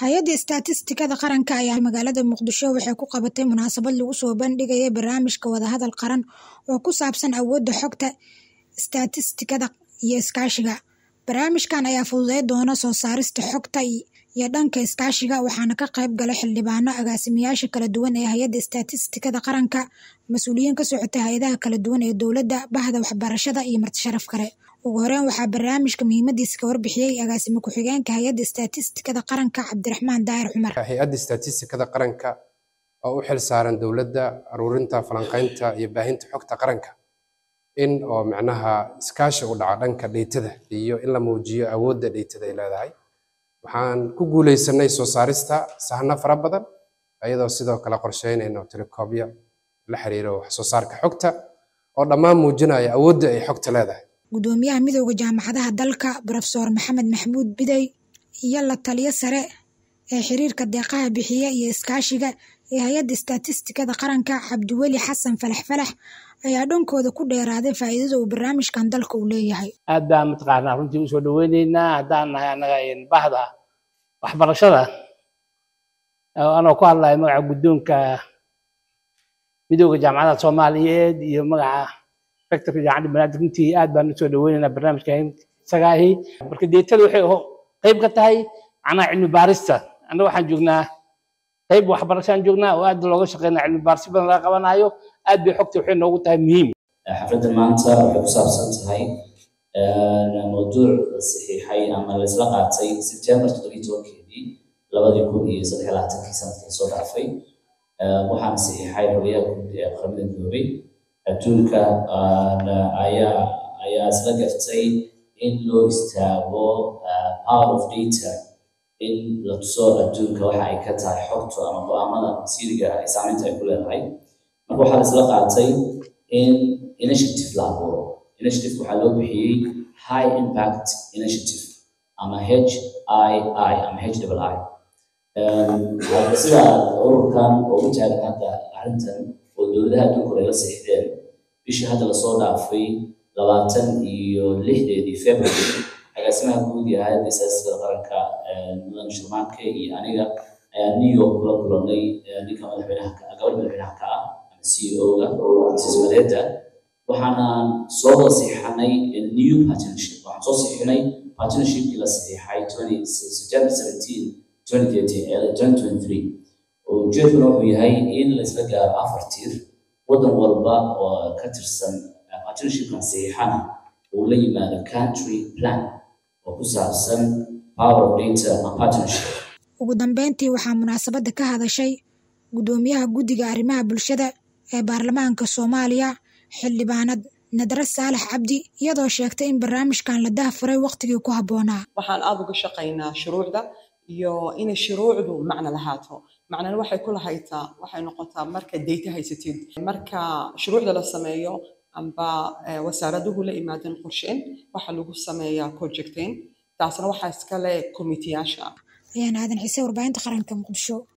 hay-adda istaatistikada qaranka ayaa magaalada muqdisho waxay ku qabatay munaasabad lagu soo bandhigaya barnaamijka wadahadal qaran oo ku saabsan awoodda xogta istaatistikada iyo iskaashiga barnaamijkan ayaa fududeyn doona soo saarista xogta iyo dhanka iskaashiga waxaana ka qayb galay xildhibaano agaasimayaasha kala duwan ee hay-adda istaatistikada qaranka mas-uuliyiin ka socota hay-adaha kala duwan ee dowladda bahda waxbarashada iyo martisharaf kale ugu horeyn waxaa barnaamijka muhiimadiisa ka warbixiyey agaasime ku-xigeenka hay-adda istaatistikada qaranka cabdiraxmaan daahir cumar hay-adda istaatistikada qaranka oo u xil saaran dowladda aruurinta falanqaynta iyo baahinta xogta qaranka in oo macnaha iskaashi u dhaco dhanka dheytada iyo in la muujiyo awoodda dheytada ay leedahay waxaan ku guuleysanay soo saarista sahno fara badan iyadoo sidoo kale qorsheynayno telekoobyo la xiriiro wax soo saarka xogta oo dhammaan muujinaya awoodda ay xogta leedahay gudoomiyaha midooda jaamacadaha dalka brofesor maxamed maxmuud bidey iyo la taliyo sare ee xiriirka deeqaha bixiya iyo iskaashiga ee hay-adda istaatistikada qaranka cabdiweli xasan falax falax ayaa dhankooda ku dheeraaday faa'iidada uu barnaamijkan dalka uu leeyahay aad baan mataqaanaa runtii usoo dhaweyneynaa haddaan nahay annaga bahda waxbarashada anoo ku hadlaya magaca guddoonka midooda jaamacadaha soomaaliyeed iyo magaca rectorka jaamacadda banaadir runtii aad baan usoo dhaweyneynaa barnaamijka isaga ahi marka deetada waxay qayb ka tahay macnaha cilmi baarista annaga waxaan joognaa qayb waxbarashaan joognaa oo aad looga shaqeynaa cilmi baaris badan laga qabanayo aad bay xogta waxay noogu tahay muhiim xafladda maanta waxay ku saabsan tahay mawduuc la saxiixay ama la isla qaatay sebtembar toddobiyi tobankeedii labadii kun iyo saddex iyo labaatankii sanadkii soo dhaafay waxaana saxiixay xogyaha guud ee qaramada midoobay adduunka ayaa ayaa isla gartay in loo istaago power of data in la tuso adduunka waxa ay ka tahay xogtu ama go-aamada masiiriga ay saameynta ay ku leedahay marka waxaa la isla qaatay in initiative la abuuro initiative waxaa loo bixiyey high impact initiative ama h i i ama h double i sida ururkan oo u taagan hadda arrintan oo dowladaha adduunka hore la seexdeen bishii hadda lasoo dhaafay labaatan iyo lixdeedii february agaasimaha guud iyo hay-adda istaatistikada qaranka mudan shurmaanke iyo aniga ayaa new york kula kulanay ninka madaxweynaha gabadh madaxweynaha ka ah ama c e o-ga mrs madeda waxaanaan soo wada saxiixanay new partnership waxaan soo saxiixinay partnershipkii la saxiixay september seventeen twenty thirteen twenty twenty three ujeedkuna wuxuu yahay in la isla gaaro afar tiir waddan walba oo ka tirsan partnershipkan saxiixana uu la yimaado country plan oo ku saabsan power of data and partnership ugu dambeyntii waxaa munaasabadda ka hadashay gudoomiyaha guddiga arrimaha bulshada ee baarlamaanka soomaaliya xildhibaanad nadre saalax cabdi iyadoo sheegtay in barnaamijkan la dahfuray wakhtigii ku habboonaa waxaan aada uga shaqaynaa shuruucda iyo inay shuruucdu macno lahaato macnana waxay ku lahaytaa waxay noqotaa marka dayta haysatid marka shuruucda la sameeyo amba wasaaraduhu la imaadeen qorsheyn waxaa lagu sameeyaa projectain taasna waxaa iskale komitiyaasha ayaan aadan xiise warbaahinta qaranka muqdisho